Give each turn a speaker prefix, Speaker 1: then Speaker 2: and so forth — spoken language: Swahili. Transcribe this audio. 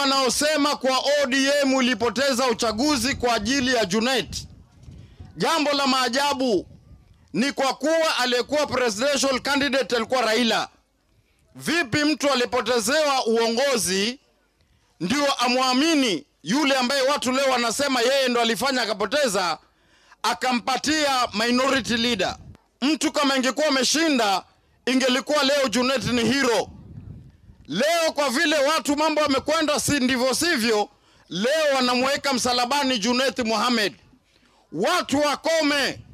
Speaker 1: wanaosema kwa ODM ilipoteza uchaguzi kwa ajili ya Junet. Jambo la maajabu ni kwa kuwa aliyekuwa presidential candidate alikuwa Raila. Vipi mtu alipotezewa uongozi ndio amwamini yule ambaye watu leo wanasema yeye ndo alifanya akapoteza, akampatia minority leader? Mtu kama ingekuwa ameshinda, ingelikuwa leo Junet ni hero. Leo kwa vile watu mambo yamekwenda si ndivyo sivyo, leo wanamweka msalabani Junet Mohamed. Watu wakome